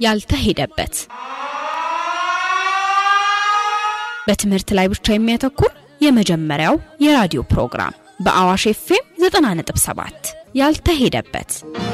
ያልተሄደበት በትምህርት ላይ ብቻ የሚያተኩር የመጀመሪያው የራዲዮ ፕሮግራም በአዋሽ ኤፍኤም 90.7 ያልተሄደበት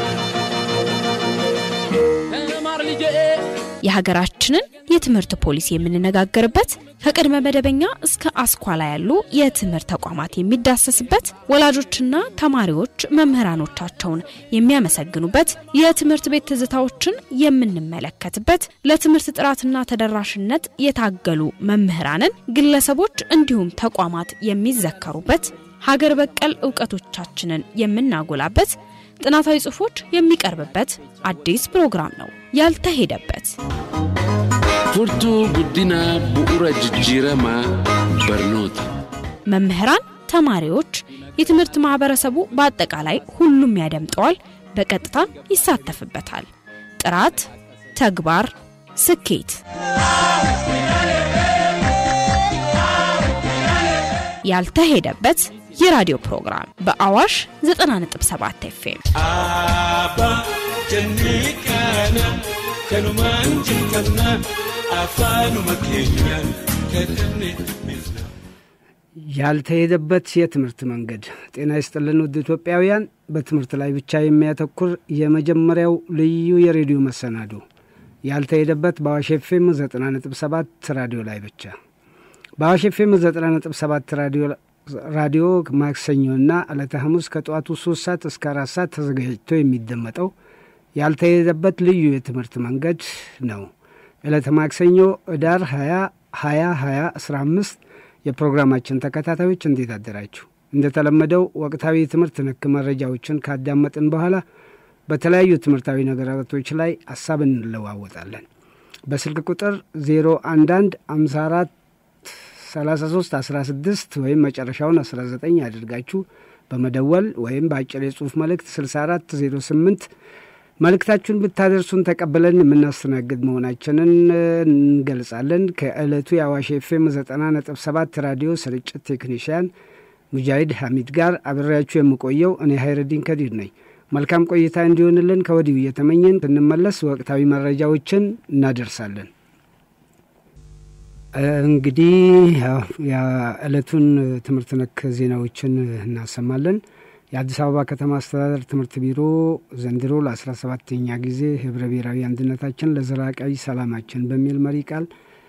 የሀገራችንን የትምህርት ፖሊሲ የምንነጋገርበት ከቅድመ መደበኛ እስከ አስኳላ ያሉ የትምህርት ተቋማት የሚዳሰስበት ወላጆችና ተማሪዎች መምህራኖቻቸውን የሚያመሰግኑበት የትምህርት ቤት ትዝታዎችን የምንመለከትበት ለትምህርት ጥራትና ተደራሽነት የታገሉ መምህራንን፣ ግለሰቦች እንዲሁም ተቋማት የሚዘከሩበት ሀገር በቀል እውቀቶቻችንን የምናጎላበት ጥናታዊ ጽሑፎች የሚቀርብበት አዲስ ፕሮግራም ነው። ያልተሄደበት furtuu guddina bu'uura jijjiiramaa barnoota መምህራን፣ ተማሪዎች፣ የትምህርት ማህበረሰቡ በአጠቃላይ ሁሉም ያደምጠዋል፣ በቀጥታም ይሳተፍበታል። ጥራት፣ ተግባር፣ ስኬት ያልተሄደበት የራዲዮ ፕሮግራም በአዋሽ 90.7 ኤፍኤም Abba jennee kana kanumaan jalqabna afaanuma keenyaan kadhanne milna. ያልተሄደበት የትምህርት መንገድ። ጤና ይስጥልን ውድ ኢትዮጵያውያን፣ በትምህርት ላይ ብቻ የሚያተኩር የመጀመሪያው ልዩ የሬዲዮ መሰናዶ ያልተሄደበት በአዋሽ ኤፍኤም 90.7 ራዲዮ ላይ ብቻ። በአዋሽ ኤፍኤም 90.7 ራዲዮ ራዲዮ ማክሰኞና ዕለተ ሐሙስ ከጠዋቱ ሶስት ሰዓት እስከ አራት ሰዓት ተዘጋጅቶ የሚደመጠው ያልተሄደበት ልዩ የትምህርት መንገድ ነው። ዕለተ ማክሰኞ ኅዳር 20 20 20 15 የፕሮግራማችን ተከታታዮች እንዴት አደራችሁ? እንደተለመደው ወቅታዊ የትምህርት ነክ መረጃዎችን ካዳመጥን በኋላ በተለያዩ ትምህርታዊ ነገራቶች ላይ ሀሳብ እንለዋወጣለን። በስልክ ቁጥር 011 54 33 16 ወይም መጨረሻውን 19 አድርጋችሁ በመደወል ወይም በአጭር የጽሁፍ መልእክት 64 08 መልእክታችሁን ብታደርሱን ተቀብለን የምናስተናግድ መሆናችንን እንገልጻለን። ከዕለቱ የአዋሽ ኤፍኤም 90.7 ራዲዮ ስርጭት ቴክኒሽያን ሙጃሂድ ሐሚድ ጋር አብሬያችሁ የምቆየው እኔ ሀይረዲን ከዲር ነኝ። መልካም ቆይታ እንዲሆንልን ከወዲሁ እየተመኘን ስንመለስ ወቅታዊ መረጃዎችን እናደርሳለን። እንግዲህ የዕለቱን ትምህርት ነክ ዜናዎችን እናሰማለን። የአዲስ አበባ ከተማ አስተዳደር ትምህርት ቢሮ ዘንድሮ ለአስራ ሰባተኛ ጊዜ ህብረ ብሔራዊ አንድነታችን ለዘላቃዊ ሰላማችን በሚል መሪ ቃል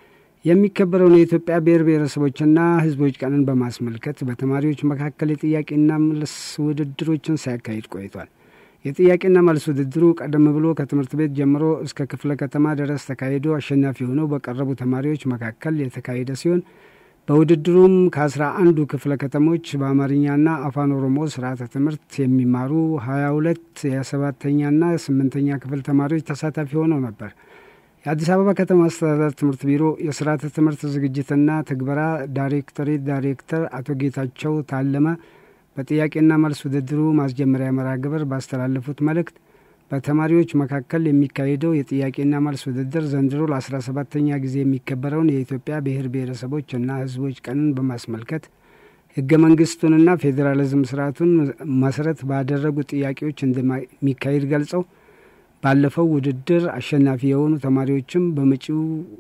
የሚከበረውን የኢትዮጵያ ብሔር ብሔረሰቦችና ህዝቦች ቀንን በማስመልከት በተማሪዎች መካከል የጥያቄና መልስ ውድድሮችን ሲያካሂድ ቆይቷል። የጥያቄና መልስ ውድድሩ ቀደም ብሎ ከትምህርት ቤት ጀምሮ እስከ ክፍለ ከተማ ድረስ ተካሂዶ አሸናፊ ሆነው በቀረቡ ተማሪዎች መካከል የተካሄደ ሲሆን በውድድሩም ከአስራ አንዱ ክፍለ ከተሞች በአማርኛና አፋን ኦሮሞ ስርዓተ ትምህርት የሚማሩ ሀያ ሁለት የሰባተኛና ስምንተኛ ክፍል ተማሪዎች ተሳታፊ ሆነው ነበር። የአዲስ አበባ ከተማ አስተዳደር ትምህርት ቢሮ የስርዓተ ትምህርት ዝግጅትና ትግበራ ዳይሬክቶሬት ዳይሬክተር አቶ ጌታቸው ታለመ በጥያቄና መልስ ውድድሩ ማስጀመሪያ መርሃ ግብር ባስተላለፉት መልእክት በተማሪዎች መካከል የሚካሄደው የጥያቄና መልስ ውድድር ዘንድሮ ለአስራ ሰባተኛ ጊዜ የሚከበረውን የኢትዮጵያ ብሔር ብሔረሰቦች እና ህዝቦች ቀንን በማስመልከት ህገ መንግስቱንና ፌዴራሊዝም ስርዓቱን መሰረት ባደረጉ ጥያቄዎች እንደሚካሄድ ገልጸው ባለፈው ውድድር አሸናፊ የሆኑ ተማሪዎችም በመጪው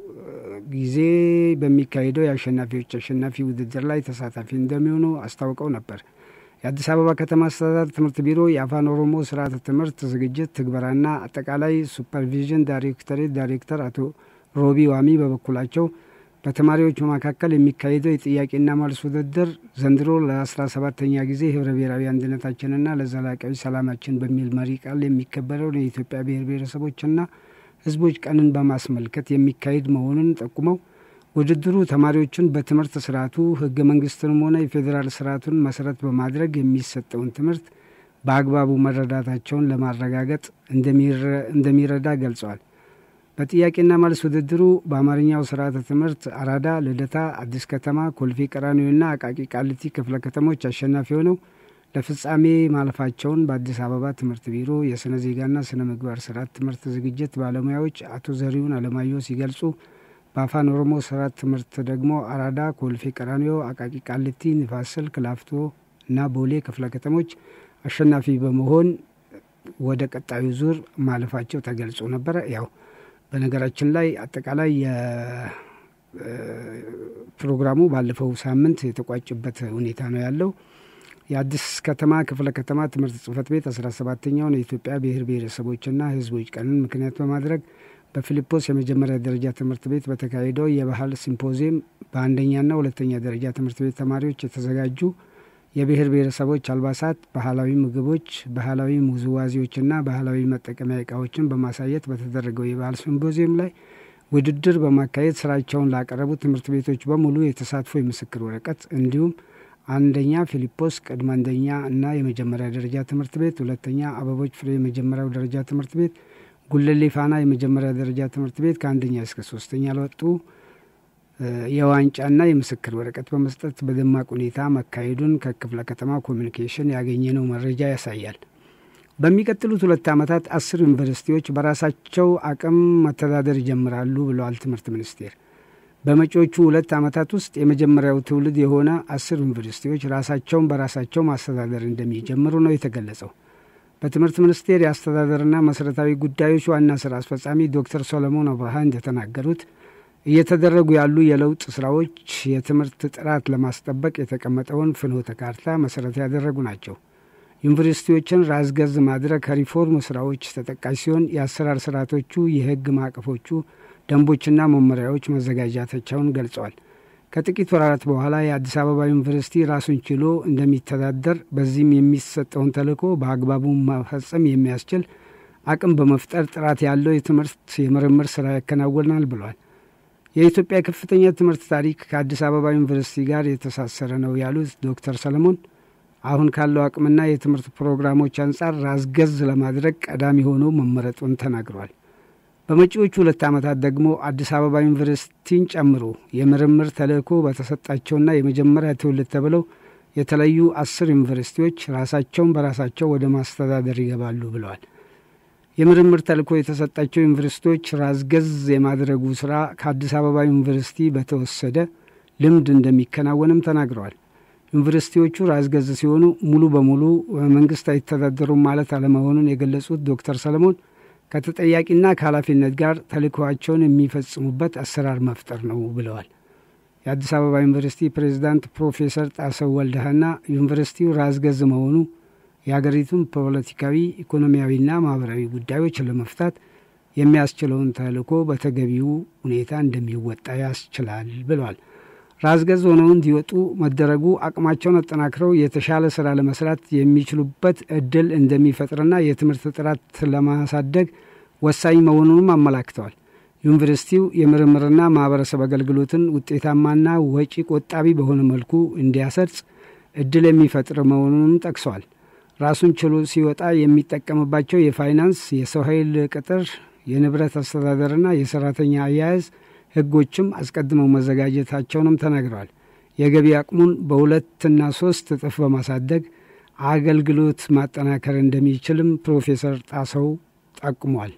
ጊዜ በሚካሄደው የአሸናፊዎች አሸናፊ ውድድር ላይ ተሳታፊ እንደሚሆኑ አስታውቀው ነበር። የአዲስ አበባ ከተማ አስተዳደር ትምህርት ቢሮ የአፋን ኦሮሞ ስርዓተ ትምህርት ዝግጅት ትግበራና አጠቃላይ ሱፐርቪዥን ዳይሬክቶሬት ዳይሬክተር አቶ ሮቢ ዋሚ በበኩላቸው በተማሪዎች መካከል የሚካሄደው የጥያቄና መልስ ውድድር ዘንድሮ ለአስራ ሰባተኛ ጊዜ ህብረ ብሔራዊ አንድነታችንና ለዘላቂያዊ ሰላማችን በሚል መሪ ቃል የሚከበረውን የኢትዮጵያ ብሔር ብሔረሰቦችና ህዝቦች ቀንን በማስመልከት የሚካሄድ መሆኑን ጠቁመው ውድድሩ ተማሪዎችን በትምህርት ስርዓቱ ህገ መንግስትንም ሆነ የፌዴራል ስርዓቱን መሰረት በማድረግ የሚሰጠውን ትምህርት በአግባቡ መረዳታቸውን ለማረጋገጥ እንደሚረዳ ገልጸዋል። በጥያቄና መልስ ውድድሩ በአማርኛው ስርዓተ ትምህርት አራዳ፣ ልደታ፣ አዲስ ከተማ፣ ኮልፌ ቀራኒዮና አቃቂ ቃሊቲ ክፍለ ከተሞች አሸናፊ ሆነው ለፍጻሜ ማለፋቸውን በአዲስ አበባ ትምህርት ቢሮ የስነ ዜጋና ስነ ምግባር ስርዓት ትምህርት ዝግጅት ባለሙያዎች አቶ ዘሪሁን አለማየሁ ሲገልጹ በአፋን ኦሮሞ ስርዓት ትምህርት ደግሞ አራዳ፣ ኮልፌ ቀራኒዮ፣ አቃቂ ቃሊቲ፣ ንፋስ ስልክ፣ ላፍቶ እና ቦሌ ክፍለ ከተሞች አሸናፊ በመሆን ወደ ቀጣዩ ዙር ማለፋቸው ተገልጾ ነበረ። ያው በነገራችን ላይ አጠቃላይ ፕሮግራሙ ባለፈው ሳምንት የተቋጭበት ሁኔታ ነው ያለው። የአዲስ ከተማ ክፍለ ከተማ ትምህርት ጽህፈት ቤት አስራ ሰባተኛውን የኢትዮጵያ ብሔር ብሔረሰቦችና ሕዝቦች ቀንን ምክንያት በማድረግ በፊልጶስ የመጀመሪያ ደረጃ ትምህርት ቤት በተካሄደው የባህል ሲምፖዚየም በአንደኛና ሁለተኛ ደረጃ ትምህርት ቤት ተማሪዎች የተዘጋጁ የብሔር ብሔረሰቦች አልባሳት፣ ባህላዊ ምግቦች፣ ባህላዊ ውዝዋዜዎችና ባህላዊ መጠቀሚያ እቃዎችን በማሳየት በተደረገው የባህል ሲምፖዚየም ላይ ውድድር በማካሄድ ስራቸውን ላቀረቡ ትምህርት ቤቶች በሙሉ የተሳትፎ የምስክር ወረቀት እንዲሁም አንደኛ ፊልጶስ ቅድመ አንደኛ እና የመጀመሪያ ደረጃ ትምህርት ቤት፣ ሁለተኛ አበቦች ፍሬ የመጀመሪያው ደረጃ ትምህርት ቤት፣ ጉለሌ ፋና የመጀመሪያ ደረጃ ትምህርት ቤት ከአንደኛ እስከ ሶስተኛ ለወጡ የዋንጫና የምስክር ወረቀት በመስጠት በደማቅ ሁኔታ መካሄዱን ከክፍለ ከተማ ኮሚኒኬሽን ያገኘነው መረጃ ያሳያል። በሚቀጥሉት ሁለት ዓመታት አስር ዩኒቨርሲቲዎች በራሳቸው አቅም መተዳደር ይጀምራሉ ብለዋል ትምህርት ሚኒስቴር። በመጪዎቹ ሁለት ዓመታት ውስጥ የመጀመሪያው ትውልድ የሆነ አስር ዩኒቨርሲቲዎች ራሳቸውን በራሳቸው ማስተዳደር እንደሚጀምሩ ነው የተገለጸው። በትምህርት ሚኒስቴር የአስተዳደርና መሠረታዊ ጉዳዮች ዋና ስራ አስፈጻሚ ዶክተር ሶሎሞን አብርሃ እንደተናገሩት እየተደረጉ ያሉ የለውጥ ስራዎች የትምህርት ጥራት ለማስጠበቅ የተቀመጠውን ፍኖተ ካርታ መሰረት ያደረጉ ናቸው። ዩኒቨርሲቲዎችን ራስ ገዝ ማድረግ ከሪፎርም ስራዎች ተጠቃሽ ሲሆን የአሰራር ስርዓቶቹ፣ የህግ ማዕቀፎቹ፣ ደንቦችና መመሪያዎች መዘጋጃታቸውን ገልጸዋል። ከጥቂት ወራት በኋላ የአዲስ አበባ ዩኒቨርሲቲ ራሱን ችሎ እንደሚተዳደር በዚህም የሚሰጠውን ተልዕኮ በአግባቡ መፈጸም የሚያስችል አቅም በመፍጠር ጥራት ያለው የትምህርት የምርምር ስራ ያከናውናል ብሏል። የኢትዮጵያ ከፍተኛ ትምህርት ታሪክ ከአዲስ አበባ ዩኒቨርሲቲ ጋር የተሳሰረ ነው ያሉት ዶክተር ሰለሞን አሁን ካለው አቅምና የትምህርት ፕሮግራሞች አንጻር ራስ ገዝ ለማድረግ ቀዳሚ ሆኖ መመረጡን ተናግሯል። በመጪዎቹ ሁለት ዓመታት ደግሞ አዲስ አበባ ዩኒቨርሲቲን ጨምሮ የምርምር ተልዕኮ በተሰጣቸውና የመጀመሪያ ትውልድ ተብለው የተለዩ አስር ዩኒቨርሲቲዎች ራሳቸውን በራሳቸው ወደ ማስተዳደር ይገባሉ ብለዋል። የምርምር ተልዕኮ የተሰጣቸው ዩኒቨርሲቲዎች ራስ ገዝ የማድረጉ ስራ ከአዲስ አበባ ዩኒቨርሲቲ በተወሰደ ልምድ እንደሚከናወንም ተናግረዋል። ዩኒቨርሲቲዎቹ ራስ ገዝ ሲሆኑ ሙሉ በሙሉ መንግስት አይተዳደሩም ማለት አለመሆኑን የገለጹት ዶክተር ሰለሞን ከተጠያቂና ከኃላፊነት ጋር ተልዕኮዋቸውን የሚፈጽሙበት አሰራር መፍጠር ነው ብለዋል። የአዲስ አበባ ዩኒቨርሲቲ ፕሬዚዳንት ፕሮፌሰር ጣሰው ወልደሃና ዩኒቨርሲቲው ራስ ገዝ መሆኑ የሀገሪቱን ፖለቲካዊ፣ ኢኮኖሚያዊና ማህበራዊ ጉዳዮች ለመፍታት የሚያስችለውን ተልዕኮ በተገቢው ሁኔታ እንደሚወጣ ያስችላል ብለዋል። ራስ ገዝ ሆነው እንዲወጡ መደረጉ አቅማቸውን አጠናክረው የተሻለ ስራ ለመስራት የሚችሉበት እድል እንደሚፈጥርና የትምህርት ጥራት ለማሳደግ ወሳኝ መሆኑንም አመላክተዋል። ዩኒቨርሲቲው የምርምርና ማህበረሰብ አገልግሎትን ውጤታማና ወጪ ቆጣቢ በሆነ መልኩ እንዲያሰርጽ እድል የሚፈጥር መሆኑንም ጠቅሰዋል። ራሱን ችሎ ሲወጣ የሚጠቀምባቸው የፋይናንስ፣ የሰው ኃይል ቅጥር፣ የንብረት አስተዳደርና የሰራተኛ አያያዝ ህጎችም አስቀድመው መዘጋጀታቸውንም ተናግረዋል። የገቢ አቅሙን በሁለትና ሶስት እጥፍ በማሳደግ አገልግሎት ማጠናከር እንደሚችልም ፕሮፌሰር ጣሰው ጠቁሟል።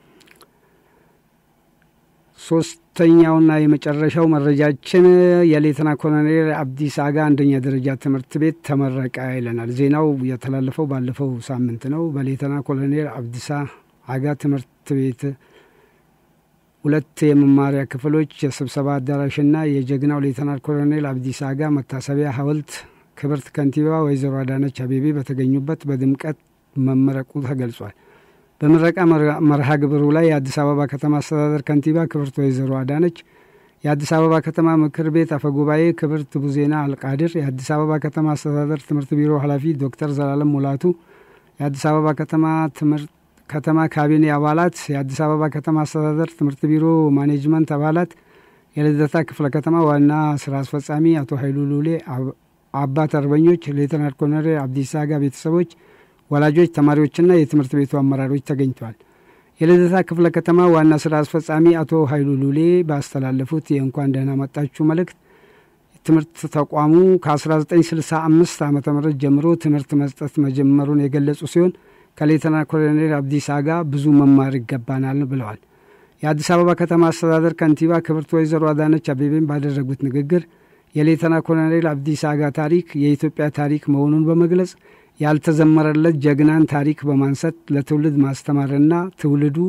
ሶስተኛውና የመጨረሻው መረጃችን የሌተና ኮሎኔል አብዲስ አጋ አንደኛ ደረጃ ትምህርት ቤት ተመረቀ ይለናል። ዜናው የተላለፈው ባለፈው ሳምንት ነው። በሌተና ኮሎኔል አብዲሳ አጋ ትምህርት ቤት ሁለት የመማሪያ ክፍሎች፣ የስብሰባ አዳራሽና የጀግናው ሌተናል ኮሎኔል አብዲሳ አጋ መታሰቢያ ሐውልት ክብርት ከንቲባ ወይዘሮ አዳነች አቤቤ በተገኙበት በድምቀት መመረቁ ተገልጿል። በምረቃ መርሃ ግብሩ ላይ የአዲስ አበባ ከተማ አስተዳደር ከንቲባ ክብርት ወይዘሮ አዳነች፣ የአዲስ አበባ ከተማ ምክር ቤት አፈጉባኤ ክብርት ቡዜና አልቃድር፣ የአዲስ አበባ ከተማ አስተዳደር ትምህርት ቢሮ ኃላፊ ዶክተር ዘላለም ሙላቱ፣ የአዲስ አበባ ከተማ ትምህርት ከተማ ካቢኔ አባላት፣ የአዲስ አበባ ከተማ አስተዳደር ትምህርት ቢሮ ማኔጅመንት አባላት፣ የልደታ ክፍለ ከተማ ዋና ስራ አስፈጻሚ አቶ ኃይሉ ሉሌ፣ አባት አርበኞች፣ ሌተናል ኮሎኔል አብዲሳ አጋ ቤተሰቦች፣ ወላጆች፣ ተማሪዎችና የትምህርት ቤቱ አመራሮች ተገኝተዋል። የልደታ ክፍለ ከተማ ዋና ስራ አስፈጻሚ አቶ ኃይሉ ሉሌ ባስተላለፉት የእንኳን ደህና መጣችሁ መልእክት ትምህርት ተቋሙ ከ1965 ዓ ም ጀምሮ ትምህርት መስጠት መጀመሩን የገለጹ ሲሆን ከሌተና ኮሎኔል አብዲሳ ጋር ብዙ መማር ይገባናል ብለዋል። የአዲስ አበባ ከተማ አስተዳደር ከንቲባ ክብርት ወይዘሮ አዳነች አቤቤን ባደረጉት ንግግር የሌተና ኮሎኔል አብዲሳ አጋ ታሪክ የኢትዮጵያ ታሪክ መሆኑን በመግለጽ ያልተዘመረለት ጀግናን ታሪክ በማንሳት ለትውልድ ማስተማርና ትውልዱ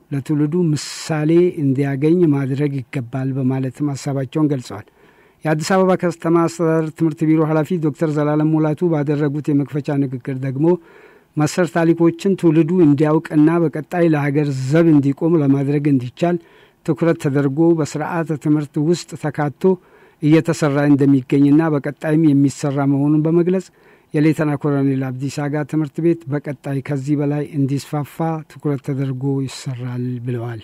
ለትውልዱ ምሳሌ እንዲያገኝ ማድረግ ይገባል በማለትም ሀሳባቸውን ገልጸዋል። የአዲስ አበባ ከተማ አስተዳደር ትምህርት ቢሮ ኃላፊ ዶክተር ዘላለም ሙላቱ ባደረጉት የመክፈቻ ንግግር ደግሞ መሰር ታሪኮችን ትውልዱ እንዲያውቅና በቀጣይ ለሀገር ዘብ እንዲቆም ለማድረግ እንዲቻል ትኩረት ተደርጎ በስርዓተ ትምህርት ውስጥ ተካቶ እየተሰራ እንደሚገኝና በቀጣይም የሚሰራ መሆኑን በመግለጽ የሌተና ኮሎኔል አብዲሳ አጋ ትምህርት ቤት በቀጣይ ከዚህ በላይ እንዲስፋፋ ትኩረት ተደርጎ ይሰራል ብለዋል።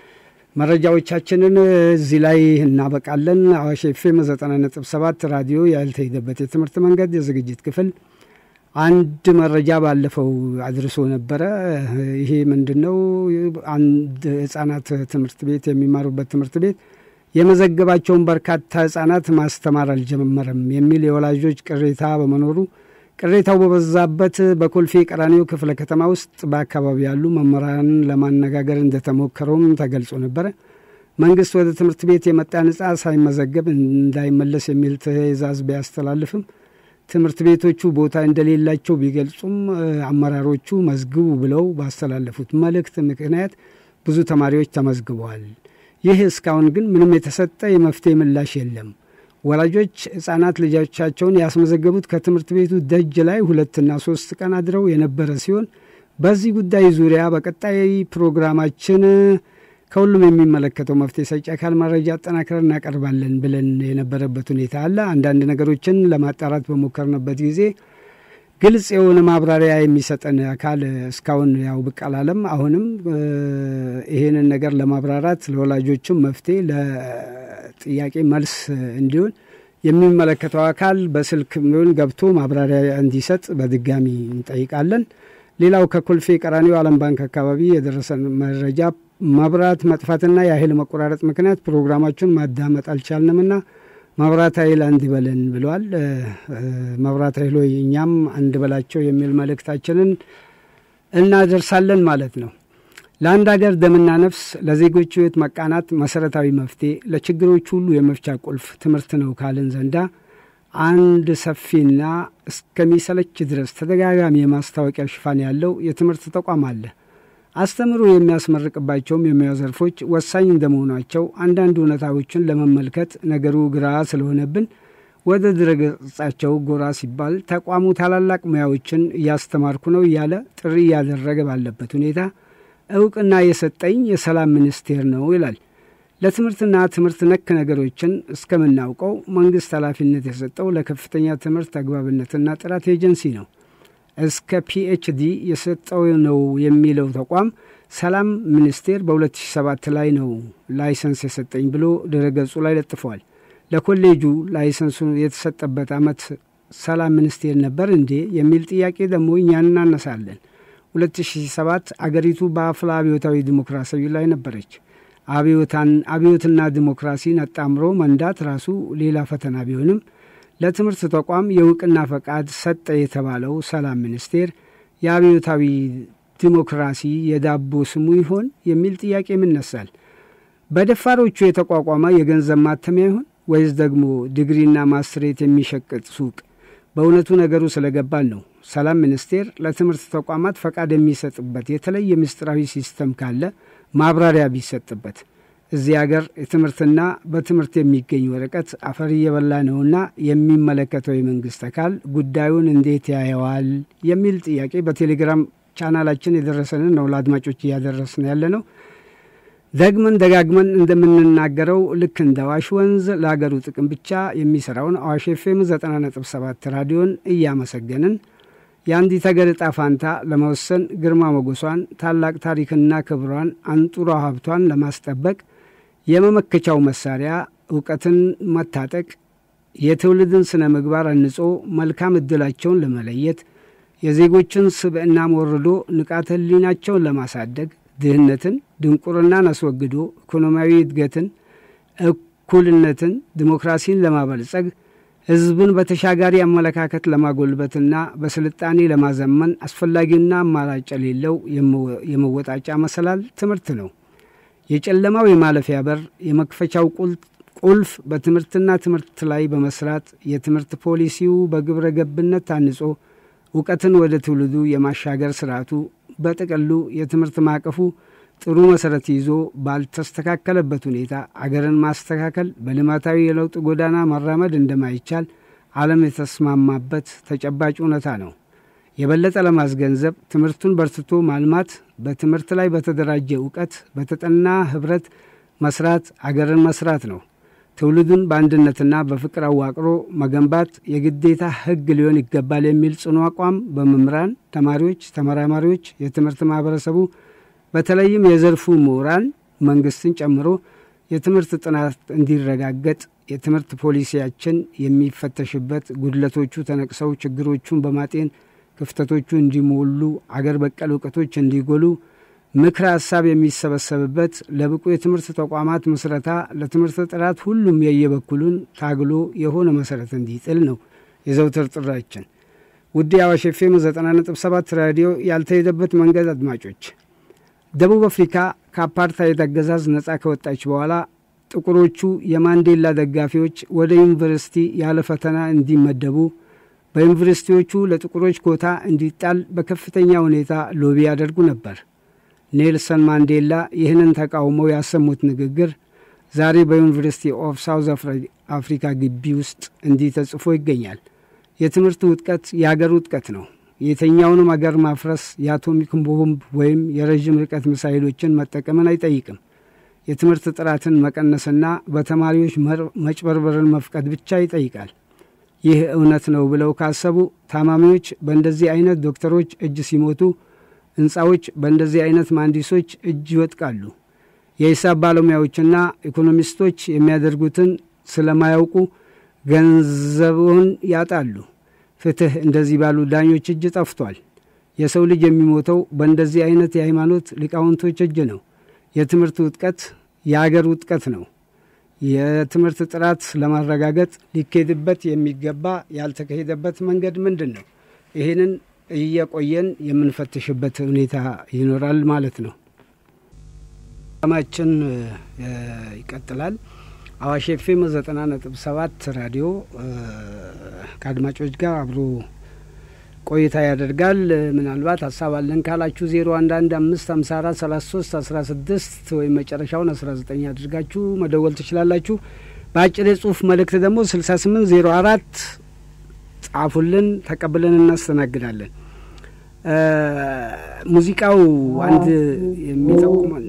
መረጃዎቻችንን እዚህ ላይ እናበቃለን። አዋሽ ኤፍኤም ዘጠና ነጥብ ሰባት ራዲዮ ያልተሄደበት የትምህርት መንገድ የዝግጅት ክፍል አንድ መረጃ ባለፈው አድርሶ ነበረ። ይሄ ምንድን ነው? አንድ ህጻናት ትምህርት ቤት የሚማሩበት ትምህርት ቤት የመዘገባቸውን በርካታ ህጻናት ማስተማር አልጀመረም የሚል የወላጆች ቅሬታ በመኖሩ ቅሬታው በበዛበት በኮልፌ ቀራኒዮ ክፍለ ከተማ ውስጥ በአካባቢ ያሉ መምህራንን ለማነጋገር እንደተሞከረውም ተገልጾ ነበረ። መንግስት ወደ ትምህርት ቤት የመጣን ህጻን ሳይመዘገብ እንዳይመለስ የሚል ትዕዛዝ ቢያስተላልፍም ትምህርት ቤቶቹ ቦታ እንደሌላቸው ቢገልጹም አመራሮቹ መዝግቡ ብለው ባስተላለፉት መልእክት ምክንያት ብዙ ተማሪዎች ተመዝግበዋል። ይህ እስካሁን ግን ምንም የተሰጠ የመፍትሄ ምላሽ የለም። ወላጆች ህጻናት ልጆቻቸውን ያስመዘገቡት ከትምህርት ቤቱ ደጅ ላይ ሁለትና ሶስት ቀን አድረው የነበረ ሲሆን በዚህ ጉዳይ ዙሪያ በቀጣይ ፕሮግራማችን ከሁሉም የሚመለከተው መፍትሄ ሰጪ አካል መረጃ አጠናክረን እናቀርባለን ብለን የነበረበት ሁኔታ አለ። አንዳንድ ነገሮችን ለማጣራት በሞከርንበት ጊዜ ግልጽ የሆነ ማብራሪያ የሚሰጠን አካል እስካሁን ያው ብቅ አላለም። አሁንም ይሄንን ነገር ለማብራራት ለወላጆችም መፍትሄ ለጥያቄ መልስ እንዲሆን የሚመለከተው አካል በስልክ ሆን ገብቶ ማብራሪያ እንዲሰጥ በድጋሚ እንጠይቃለን። ሌላው ከኮልፌ ቀራኒዮ ዓለም ባንክ አካባቢ የደረሰን መረጃ መብራት መጥፋትና የኃይል መቆራረጥ ምክንያት ፕሮግራማችሁን ማዳመጥ አልቻልንምና መብራት ኃይል አንድ በለን ብለዋል። መብራት ኃይሎ እኛም አንድ በላቸው የሚል መልእክታችንን እናደርሳለን ማለት ነው። ለአንድ ሀገር ደምና ነፍስ ለዜጎች ሕይወት መቃናት መሰረታዊ መፍትሄ ለችግሮች ሁሉ የመፍቻ ቁልፍ ትምህርት ነው ካልን ዘንዳ አንድ ሰፊና እስከሚሰለች ድረስ ተደጋጋሚ የማስታወቂያ ሽፋን ያለው የትምህርት ተቋም አለ። አስተምሮ የሚያስመርቅባቸውም የሙያ ዘርፎች ወሳኝ እንደመሆናቸው አንዳንድ እውነታዎችን ለመመልከት ነገሩ ግራ ስለሆነብን ወደ ድረገጻቸው ጎራ ሲባል ተቋሙ ታላላቅ ሙያዎችን እያስተማርኩ ነው እያለ ጥሪ እያደረገ ባለበት ሁኔታ እውቅና የሰጠኝ የሰላም ሚኒስቴር ነው ይላል። ለትምህርትና ትምህርት ነክ ነገሮችን እስከምናውቀው መንግስት ኃላፊነት የሰጠው ለከፍተኛ ትምህርት አግባብነትና ጥራት ኤጀንሲ ነው። እስከ ፒኤችዲ የሰጠው ነው የሚለው ተቋም ሰላም ሚኒስቴር በ2007 ላይ ነው ላይሰንስ የሰጠኝ ብሎ ድረገጹ ላይ ለጥፏል። ለኮሌጁ ላይሰንሱ የተሰጠበት ዓመት ሰላም ሚኒስቴር ነበር እንዴ የሚል ጥያቄ ደግሞ እኛን እናነሳለን። 2007 አገሪቱ በአፍላ አብዮታዊ ዲሞክራሲያዊ ላይ ነበረች። አብዮትና ዲሞክራሲን አጣምሮ መንዳት ራሱ ሌላ ፈተና ቢሆንም ለትምህርት ተቋም የእውቅና ፈቃድ ሰጠ የተባለው ሰላም ሚኒስቴር የአብዮታዊ ዲሞክራሲ የዳቦ ስሙ ይሆን የሚል ጥያቄ ይነሳል። በደፋሮቹ የተቋቋመ የገንዘብ ማተሚያ ይሆን ወይስ ደግሞ ዲግሪና ማስትሬት የሚሸቅጥ ሱቅ? በእውነቱ ነገሩ ስለገባን ነው። ሰላም ሚኒስቴር ለትምህርት ተቋማት ፈቃድ የሚሰጥበት የተለየ ምስጢራዊ ሲስተም ካለ ማብራሪያ ቢሰጥበት። እዚህ አገር የትምህርትና በትምህርት የሚገኝ ወረቀት አፈር እየበላ ነውና የሚመለከተው የመንግስት አካል ጉዳዩን እንዴት ያየዋል የሚል ጥያቄ በቴሌግራም ቻናላችን የደረሰንን ነው ለአድማጮች እያደረስን ያለ ነው። ደግመን ደጋግመን እንደምንናገረው ልክ እንደ አዋሽ ወንዝ ለሀገሩ ጥቅም ብቻ የሚሰራውን አዋሽ ኤፍኤም 90.7 ራዲዮን እያመሰገንን የአንዲት ሀገር ዕጣ ፋንታ ለመወሰን ግርማ ሞገሷን፣ ታላቅ ታሪክና ክብሯን፣ አንጡራ ሀብቷን ለማስጠበቅ የመመከቻው መሳሪያ እውቀትን መታጠቅ፣ የትውልድን ስነ ምግባር አንጾ መልካም ዕድላቸውን ለመለየት የዜጎችን ስብዕና ወርዶ ንቃተ ሕሊናቸውን ለማሳደግ ድህነትን፣ ድንቁርናን አስወግዶ ኢኮኖሚያዊ እድገትን፣ እኩልነትን፣ ዲሞክራሲን ለማበልጸግ ሕዝብን በተሻጋሪ አመለካከት ለማጎልበትና በስልጣኔ ለማዘመን አስፈላጊና አማራጭ የሌለው የመወጣጫ መሰላል ትምህርት ነው። የጨለማው የማለፊያ በር፣ የመክፈቻው ቁልፍ በትምህርትና ትምህርት ላይ በመስራት የትምህርት ፖሊሲው በግብረ ገብነት ታንጾ እውቀትን ወደ ትውልዱ የማሻገር ስርዓቱ በጥቅሉ የትምህርት ማዕቀፉ ጥሩ መሰረት ይዞ ባልተስተካከለበት ሁኔታ አገርን ማስተካከል በልማታዊ የለውጥ ጎዳና መራመድ እንደማይቻል ዓለም የተስማማበት ተጨባጭ እውነታ ነው። የበለጠ ለማስገንዘብ ትምህርቱን በርትቶ ማልማት፣ በትምህርት ላይ በተደራጀ እውቀት፣ በተጠና ህብረት መስራት አገርን መስራት ነው። ትውልዱን በአንድነትና በፍቅር አዋቅሮ መገንባት የግዴታ ህግ ሊሆን ይገባል የሚል ጽኑ አቋም በመምህራን፣ ተማሪዎች፣ ተመራማሪዎች፣ የትምህርት ማህበረሰቡ በተለይም የዘርፉ ምሁራን መንግስትን ጨምሮ የትምህርት ጥናት እንዲረጋገጥ የትምህርት ፖሊሲያችን የሚፈተሽበት ጉድለቶቹ ተነቅሰው ችግሮቹን በማጤን ክፍተቶቹ እንዲሞሉ አገር በቀል እውቀቶች እንዲጎሉ ምክረ ሀሳብ የሚሰበሰብበት ለብቁ የትምህርት ተቋማት ምስረታ ለትምህርት ጥራት ሁሉም የየበኩሉን ታግሎ የሆነ መሰረት እንዲጥል ነው የዘውትር ጥራችን። ውድ የአዋሽ ኤፍ ኤም ዘጠና ነጥብ ሰባት ራዲዮ ያልተሄደበት መንገድ አድማጮች ደቡብ አፍሪካ ከአፓርታይድ አገዛዝ ነጻ ከወጣች በኋላ ጥቁሮቹ የማንዴላ ደጋፊዎች ወደ ዩኒቨርሲቲ ያለ ፈተና እንዲመደቡ በዩኒቨርሲቲዎቹ ለጥቁሮች ኮታ እንዲጣል በከፍተኛ ሁኔታ ሎቢ ያደርጉ ነበር። ኔልሰን ማንዴላ ይህንን ተቃውመው ያሰሙት ንግግር ዛሬ በዩኒቨርሲቲ ኦፍ ሳውዝ አፍሪካ ግቢ ውስጥ እንዲህ ተጽፎ ይገኛል። የትምህርት ውጥቀት የአገር ውጥቀት ነው። የተኛውንም አገር ማፍረስ የአቶሚክ ቦምብ ወይም የረዥም ርቀት ሚሳይሎችን መጠቀምን አይጠይቅም። የትምህርት ጥራትን መቀነስና በተማሪዎች መጭበርበርን መፍቀድ ብቻ ይጠይቃል። ይህ እውነት ነው ብለው ካሰቡ ታማሚዎች በእንደዚህ አይነት ዶክተሮች እጅ ሲሞቱ፣ ሕንፃዎች በእንደዚህ አይነት መሐንዲሶች እጅ ይወጥቃሉ። የሂሳብ ባለሙያዎችና ኢኮኖሚስቶች የሚያደርጉትን ስለማያውቁ ገንዘቡን ያጣሉ። ፍትሕ እንደዚህ ባሉ ዳኞች እጅ ጠፍቷል። የሰው ልጅ የሚሞተው በእንደዚህ አይነት የሃይማኖት ሊቃውንቶች እጅ ነው። የትምህርት ውጥቀት የአገር ውጥቀት ነው። የትምህርት ጥራት ለማረጋገጥ ሊካሄድበት የሚገባ ያልተካሄደበት መንገድ ምንድን ነው? ይህንን እየቆየን የምንፈትሽበት ሁኔታ ይኖራል ማለት ነው። ማችን ይቀጥላል። አዋሽ ኤፍኤም ዘጠና ነጥብ ሰባት ራዲዮ ከአድማጮች ጋር አብሮ ቆይታ ያደርጋል። ምናልባት ሀሳብ አለን ካላችሁ ዜሮ አንድ አንድ አምስት ሀምሳ አራት ሰላሳ ሶስት አስራ ስድስት ወይም መጨረሻውን አስራ ዘጠኝ አድርጋችሁ መደወል ትችላላችሁ። በአጭር የጽሁፍ መልእክት ደግሞ ስልሳ ስምንት ዜሮ አራት ጻፉልን፣ ተቀብለን እናስተናግዳለን። ሙዚቃው አንድ የሚጠቁመን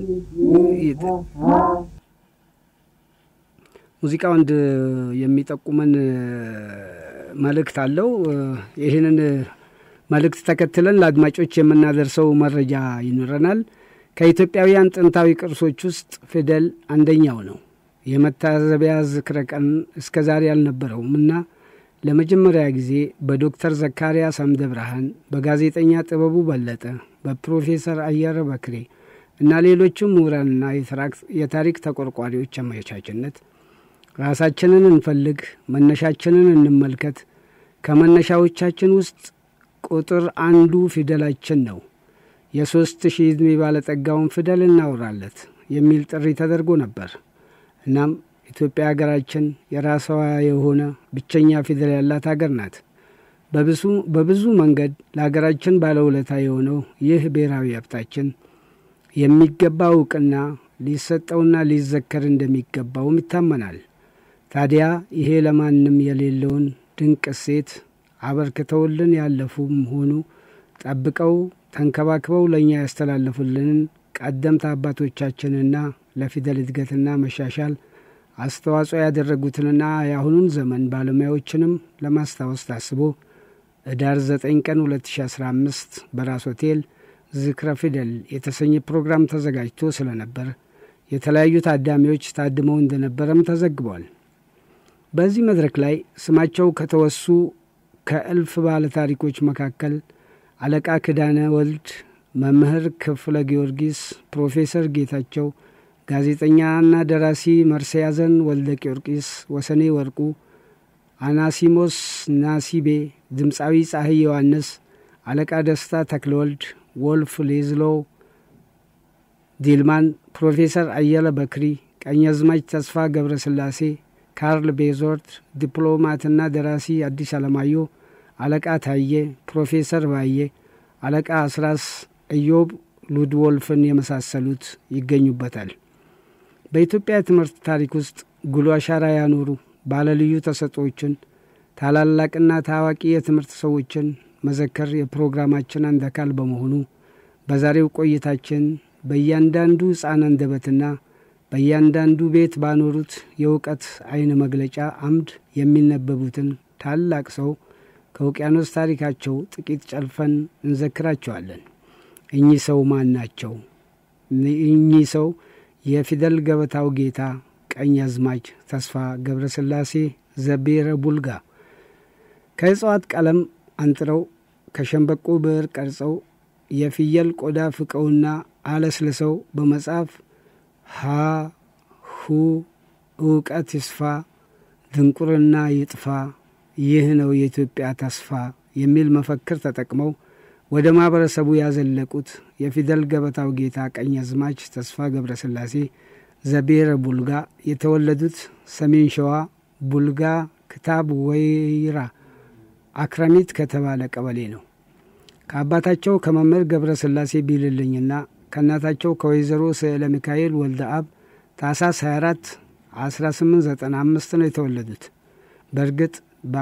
ሙዚቃው አንድ የሚጠቁመን መልእክት አለው። ይህንን መልእክት ተከትለን ለአድማጮች የምናደርሰው መረጃ ይኖረናል። ከኢትዮጵያውያን ጥንታዊ ቅርሶች ውስጥ ፊደል አንደኛው ነው። የመታዘቢያ ዝክረ ቀን እስከ ዛሬ አልነበረውም እና ለመጀመሪያ ጊዜ በዶክተር ዘካርያስ አምደ ብርሃን፣ በጋዜጠኛ ጥበቡ በለጠ፣ በፕሮፌሰር አየረ በክሬ እና ሌሎችም ምሁራንና የታሪክ ተቆርቋሪዎች አመቻችነት ራሳችንን እንፈልግ፣ መነሻችንን እንመልከት፣ ከመነሻዎቻችን ውስጥ ቁጥር አንዱ ፊደላችን ነው፣ የሦስት ሺህ ዕድሜ ባለጠጋውን ፊደል እናውራለት የሚል ጥሪ ተደርጎ ነበር። እናም ኢትዮጵያ ሀገራችን የራሷ የሆነ ብቸኛ ፊደል ያላት ሀገር ናት። በብዙ መንገድ ለሀገራችን ባለውለታ የሆነው ይህ ብሔራዊ ሀብታችን የሚገባ እውቅና ሊሰጠውና ሊዘከር እንደሚገባውም ይታመናል። ታዲያ ይሄ ለማንም የሌለውን ድንቅ እሴት አበርክተውልን ያለፉም ሆኑ ጠብቀው ተንከባክበው ለእኛ ያስተላለፉልንን ቀደምት አባቶቻችንና ለፊደል እድገትና መሻሻል አስተዋጽኦ ያደረጉትንና የአሁኑን ዘመን ባለሙያዎችንም ለማስታወስ ታስቦ ህዳር 9 ቀን 2015 በራስ ሆቴል ዝክረ ፊደል የተሰኘ ፕሮግራም ተዘጋጅቶ ስለነበር የተለያዩ ታዳሚዎች ታድመው እንደነበረም ተዘግቧል። በዚህ መድረክ ላይ ስማቸው ከተወሱ ከእልፍ ባለ ታሪኮች መካከል አለቃ ክዳነ ወልድ፣ መምህር ክፍለ ጊዮርጊስ፣ ፕሮፌሰር ጌታቸው፣ ጋዜጠኛና ደራሲ መርስዔያዘን ወልደ ጊዮርጊስ፣ ወሰኔ ወርቁ፣ አናሲሞስ ናሲቤ፣ ድምፃዊ ፀሐይ ዮሐንስ፣ አለቃ ደስታ ተክለወልድ፣ ወልፍ ሌዝሎ ዲልማን፣ ፕሮፌሰር አየለ በክሪ፣ ቀኛዝማች ተስፋ ገብረ ስላሴ፣ ካርል ቤዞርት፣ ዲፕሎማትና ደራሲ አዲስ አለማየሁ፣ አለቃ ታየ፣ ፕሮፌሰር ባየ፣ አለቃ አስራስ፣ ኢዮብ ሉድወልፍን የመሳሰሉት ይገኙበታል። በኢትዮጵያ የትምህርት ታሪክ ውስጥ ጉልህ አሻራ ያኖሩ ባለልዩ ተሰጦችን ታላላቅና ታዋቂ የትምህርት ሰዎችን መዘከር የፕሮግራማችን አንድ አካል በመሆኑ በዛሬው ቆይታችን በእያንዳንዱ ሕፃን አንደበትና በእያንዳንዱ ቤት ባኖሩት የእውቀት አይን መግለጫ አምድ የሚነበቡትን ታላቅ ሰው ከውቅያኖስ ታሪካቸው ጥቂት ጨልፈን እንዘክራቸዋለን። እኚህ ሰው ማን ናቸው? እኚህ ሰው የፊደል ገበታው ጌታ ቀኝ አዝማች ተስፋ ገብረስላሴ ዘቤረ ቡልጋ ከእጽዋት ቀለም አንጥረው ከሸንበቆ ብዕር ቀርጸው የፍየል ቆዳ ፍቀውና አለስልሰው በመጻፍ ሀ ሁ እውቀት ይስፋ ድንቁርና ይጥፋ ይህ ነው የኢትዮጵያ ተስፋ የሚል መፈክር ተጠቅመው ወደ ማኅበረሰቡ ያዘለቁት የፊደል ገበታው ጌታ ቀኝ አዝማች ተስፋ ገብረስላሴ ዘቤረ ቡልጋ የተወለዱት ሰሜን ሸዋ ቡልጋ ክታብ ወይራ አክረሚት ከተባለ ቀበሌ ነው። ከአባታቸው ከመምህር ገብረ ስላሴ ቢልልኝና ከእናታቸው ከወይዘሮ ስዕለ ሚካኤል ወልደ አብ ታኅሳስ 24 1895 ነው የተወለዱት። በእርግጥ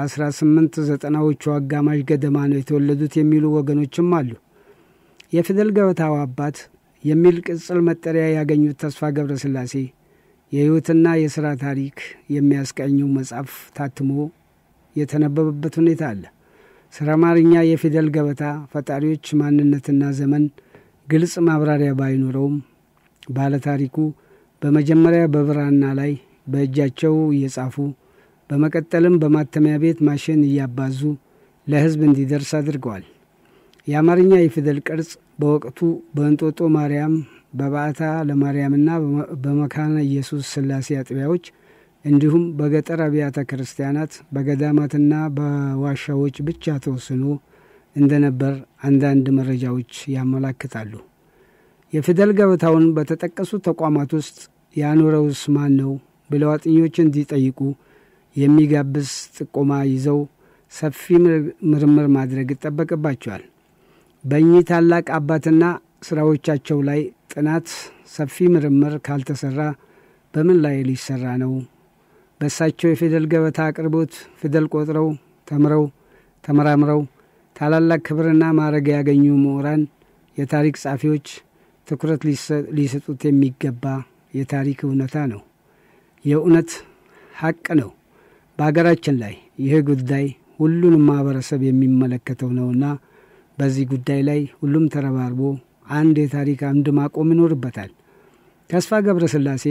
በ1890ዎቹ አጋማሽ ገደማ ነው የተወለዱት የሚሉ ወገኖችም አሉ። የፊደል ገበታው አባት የሚል ቅጽል መጠሪያ ያገኙት ተስፋ ገብረ ስላሴ የሕይወትና የሥራ ታሪክ የሚያስቀኙ መጽሐፍ ታትሞ የተነበበበት ሁኔታ አለ። ስለ አማርኛ የፊደል ገበታ ፈጣሪዎች ማንነትና ዘመን ግልጽ ማብራሪያ ባይኖረውም ባለታሪኩ በመጀመሪያ በብራና ላይ በእጃቸው እየጻፉ በመቀጠልም በማተሚያ ቤት ማሽን እያባዙ ለሕዝብ እንዲደርስ አድርገዋል። የአማርኛ የፊደል ቅርጽ በወቅቱ በእንጦጦ ማርያም፣ በባዕታ ለማርያምና በመካነ ኢየሱስ ሥላሴ አጥቢያዎች እንዲሁም በገጠር አብያተ ክርስቲያናት በገዳማትና በዋሻዎች ብቻ ተወስኖ እንደነበር አንዳንድ መረጃዎች ያመላክታሉ። የፊደል ገበታውን በተጠቀሱ ተቋማት ውስጥ ያኖረውስ ማን ነው ብለው አጥኞች እንዲጠይቁ የሚጋብዝ ጥቆማ ይዘው ሰፊ ምርምር ማድረግ ይጠበቅባቸዋል። በእኚህ ታላቅ አባትና ስራዎቻቸው ላይ ጥናት፣ ሰፊ ምርምር ካልተሰራ በምን ላይ ሊሰራ ነው? በእሳቸው የፊደል ገበታ አቅርቦት ፊደል ቆጥረው ተምረው ተመራምረው ታላላቅ ክብርና ማዕረግ ያገኙ ምሁራን፣ የታሪክ ጸሐፊዎች ትኩረት ሊሰጡት የሚገባ የታሪክ እውነታ ነው። የእውነት ሀቅ ነው። በሀገራችን ላይ ይህ ጉዳይ ሁሉንም ማህበረሰብ የሚመለከተው ነውና በዚህ ጉዳይ ላይ ሁሉም ተረባርቦ አንድ የታሪክ አምድ ማቆም ይኖርበታል። ተስፋ ገብረ ስላሴ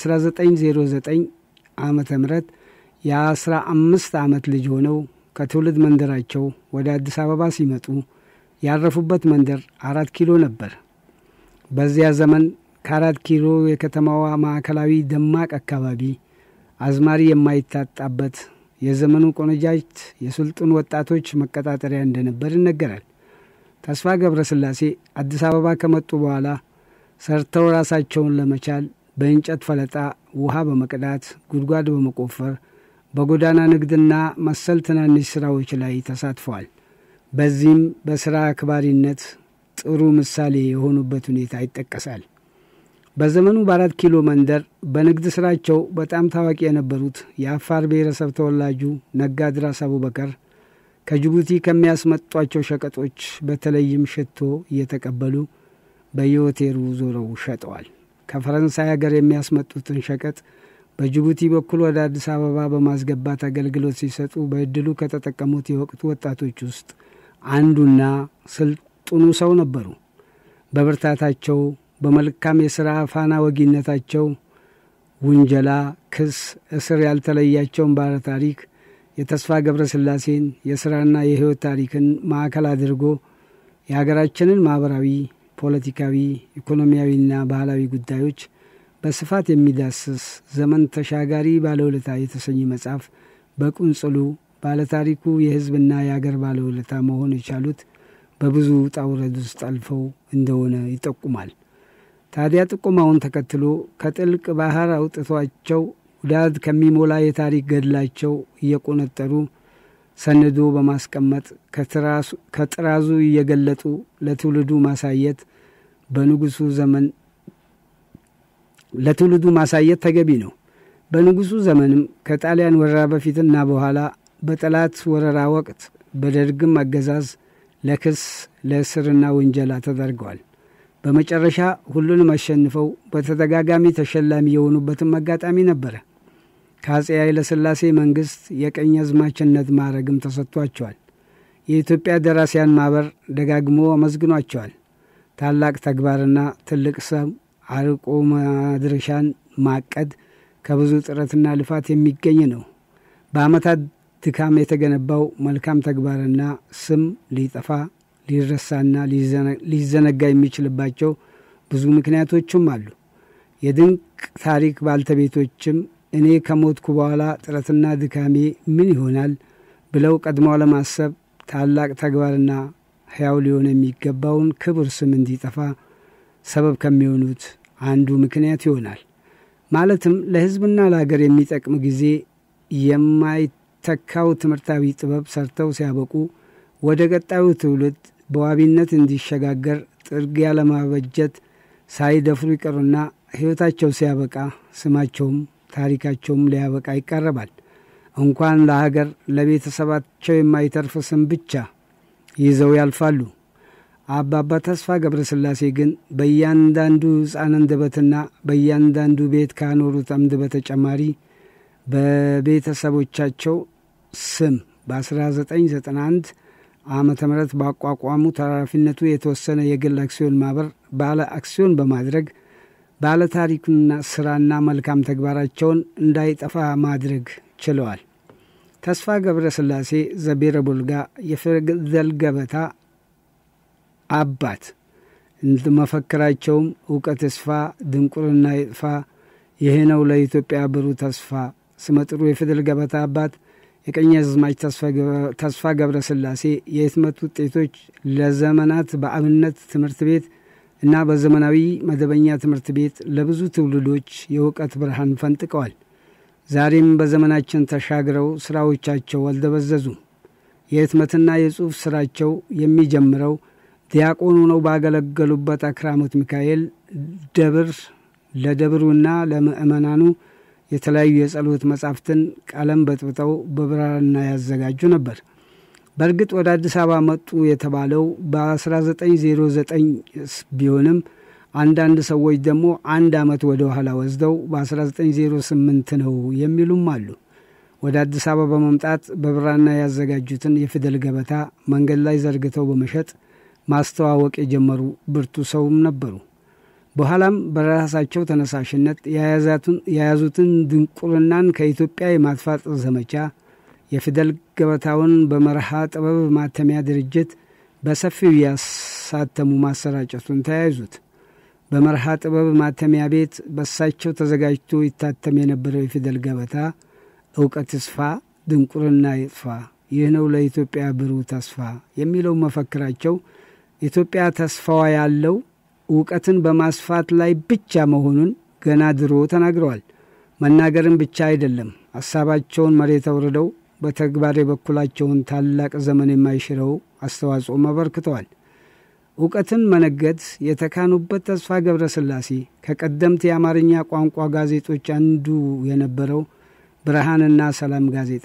በ1909 ዓመተ ምህረት የአስራ አምስት ዓመት ልጅ ሆነው ከትውልድ መንደራቸው ወደ አዲስ አበባ ሲመጡ ያረፉበት መንደር አራት ኪሎ ነበር። በዚያ ዘመን ከአራት ኪሎ የከተማዋ ማዕከላዊ ደማቅ አካባቢ አዝማሪ የማይታጣበት የዘመኑ ቆነጃጅት የስልጡን ወጣቶች መቀጣጠሪያ እንደነበር ይነገራል። ተስፋ ገብረ ስላሴ አዲስ አበባ ከመጡ በኋላ ሰርተው ራሳቸውን ለመቻል በእንጨት ፈለጣ፣ ውሃ በመቅዳት፣ ጉድጓድ በመቆፈር በጎዳና ንግድና መሰል ትናንሽ ስራዎች ላይ ተሳትፈዋል። በዚህም በስራ አክባሪነት ጥሩ ምሳሌ የሆኑበት ሁኔታ ይጠቀሳል። በዘመኑ በአራት ኪሎ መንደር በንግድ ስራቸው በጣም ታዋቂ የነበሩት የአፋር ብሔረሰብ ተወላጁ ነጋድራስ አቡበከር ከጅቡቲ ከሚያስመጧቸው ሸቀጦች በተለይም ሽቶ እየተቀበሉ በየሆቴሉ ዞረው ሸጠዋል። ከፈረንሳይ ሀገር የሚያስመጡትን ሸቀጥ በጅቡቲ በኩል ወደ አዲስ አበባ በማስገባት አገልግሎት ሲሰጡ በእድሉ ከተጠቀሙት የወቅቱ ወጣቶች ውስጥ አንዱና ስልጡኑ ሰው ነበሩ። በብርታታቸው በመልካም የሥራ ፋና ወጊነታቸው ውንጀላ፣ ክስ፣ እስር ያልተለያቸውን ባለ ታሪክ የተስፋ ገብረ ስላሴን የሥራና የሕይወት ታሪክን ማዕከል አድርጎ የሀገራችንን ማኅበራዊ፣ ፖለቲካዊ፣ ኢኮኖሚያዊና ባህላዊ ጉዳዮች በስፋት የሚዳስስ ዘመን ተሻጋሪ ባለውለታ የተሰኘ መጽሐፍ በቁንጽሉ ባለታሪኩ የሕዝብና የአገር ባለውለታ መሆን የቻሉት በብዙ ውጣ ውረድ ውስጥ አልፈው እንደሆነ ይጠቁማል። ታዲያ ጥቆማውን ተከትሎ ከጥልቅ ባህር አውጥቷቸው ውዳድ ከሚሞላ የታሪክ ገድላቸው እየቆነጠሩ ሰንዶ በማስቀመጥ ከጥራዙ እየገለጡ ለትውልዱ ማሳየት በንጉሱ ዘመን ለትውልዱ ማሳየት ተገቢ ነው። በንጉሱ ዘመንም ከጣሊያን ወረራ በፊትና በኋላ በጠላት ወረራ ወቅት በደርግም አገዛዝ ለክስ ለእስርና ውንጀላ ተደርገዋል። በመጨረሻ ሁሉንም አሸንፈው በተደጋጋሚ ተሸላሚ የሆኑበትም አጋጣሚ ነበረ። ከአጼ ኃይለሥላሴ መንግሥት የቀኝ አዝማችነት ማዕረግም ተሰጥቷቸዋል። የኢትዮጵያ ደራሲያን ማኅበር ደጋግሞ አመስግኗቸዋል። ታላቅ ተግባርና ትልቅ ሰው አርቆ ማድረሻን ማቀድ ከብዙ ጥረትና ልፋት የሚገኝ ነው። በዓመታት ድካም የተገነባው መልካም ተግባርና ስም ሊጠፋ ሊረሳና ሊዘነጋ የሚችልባቸው ብዙ ምክንያቶችም አሉ። የድንቅ ታሪክ ባልተቤቶችም እኔ ከሞትኩ በኋላ ጥረትና ድካሜ ምን ይሆናል ብለው ቀድመው ለማሰብ ታላቅ ተግባርና ሕያው ሊሆን የሚገባውን ክቡር ስም እንዲጠፋ ሰበብ ከሚሆኑት አንዱ ምክንያት ይሆናል። ማለትም ለሕዝብና ለሀገር የሚጠቅም ጊዜ የማይተካው ትምህርታዊ ጥበብ ሰርተው ሲያበቁ ወደ ቀጣዩ ትውልድ በዋቢነት እንዲሸጋገር ጥርጊያ ለማበጀት ሳይደፍሩ ይቀሩና ሕይወታቸው ሲያበቃ ስማቸውም ታሪካቸውም ሊያበቃ ይቃረባል። እንኳን ለሀገር ለቤተሰባቸው የማይተርፍ ስም ብቻ ይዘው ያልፋሉ። አባባ ተስፋ ገብረ ሥላሴ ግን በእያንዳንዱ ሕፃን አንደበትና በእያንዳንዱ ቤት ካኖሩት አምድ በተጨማሪ በቤተሰቦቻቸው ስም በ1991 ዓመተ ምህረት ባቋቋሙ ተራፊነቱ የተወሰነ የግል አክሲዮን ማህበር ባለ አክሲዮን በማድረግ ባለ ታሪክና ስራና መልካም ተግባራቸውን እንዳይጠፋ ማድረግ ችለዋል። ተስፋ ገብረ ሥላሴ ዘቤረ ቡልጋ የፊደል ገበታ አባት መፈክራቸውም እውቀት ይስፋ፣ ድንቁርና ይጥፋ፣ ይህ ነው ለኢትዮጵያ ብሩህ ተስፋ። ስመጥሩ የፊደል ገበታ አባት የቀኛዝማች ተስፋ ገብረ ሥላሴ የህትመት ውጤቶች ለዘመናት በአብነት ትምህርት ቤት እና በዘመናዊ መደበኛ ትምህርት ቤት ለብዙ ትውልዶች የእውቀት ብርሃን ፈንጥቀዋል። ዛሬም በዘመናችን ተሻግረው ስራዎቻቸው አልደበዘዙም። የህትመትና የጽሑፍ ስራቸው የሚጀምረው ዲያቆን ሆነው ባገለገሉበት አክራሞት ሚካኤል ደብር ለደብሩና ለምእመናኑ የተለያዩ የጸሎት መጻሕፍትን ቀለም በጥብጠው በብራና ያዘጋጁ ነበር። በእርግጥ ወደ አዲስ አበባ መጡ የተባለው በ1909 ቢሆንም አንዳንድ ሰዎች ደግሞ አንድ ዓመት ወደ ኋላ ወስደው በ1908 ነው የሚሉም አሉ። ወደ አዲስ አበባ በመምጣት በብራና ያዘጋጁትን የፊደል ገበታ መንገድ ላይ ዘርግተው በመሸጥ ማስተዋወቅ የጀመሩ ብርቱ ሰውም ነበሩ። በኋላም በራሳቸው ተነሳሽነት የያዙትን ድንቁርናን ከኢትዮጵያ የማጥፋት ዘመቻ የፊደል ገበታውን በመርሃ ጥበብ ማተሚያ ድርጅት በሰፊው ያሳተሙ ማሰራጨቱን ተያይዙት። በመርሃ ጥበብ ማተሚያ ቤት በሳቸው ተዘጋጅቶ ይታተም የነበረው የፊደል ገበታ እውቀት ይስፋ፣ ድንቁርና ይጥፋ፣ ይህ ነው ለኢትዮጵያ ብሩህ ተስፋ የሚለው መፈክራቸው ኢትዮጵያ ተስፋዋ ያለው እውቀትን በማስፋት ላይ ብቻ መሆኑን ገና ድሮ ተናግረዋል። መናገርን ብቻ አይደለም፣ ሀሳባቸውን መሬት አውርደው በተግባር የበኩላቸውን ታላቅ ዘመን የማይሽረው አስተዋጽኦም አበርክተዋል። እውቀትን መነገድ የተካኑበት ተስፋ ገብረ ሥላሴ ከቀደምት የአማርኛ ቋንቋ ጋዜጦች አንዱ የነበረው ብርሃንና ሰላም ጋዜጣ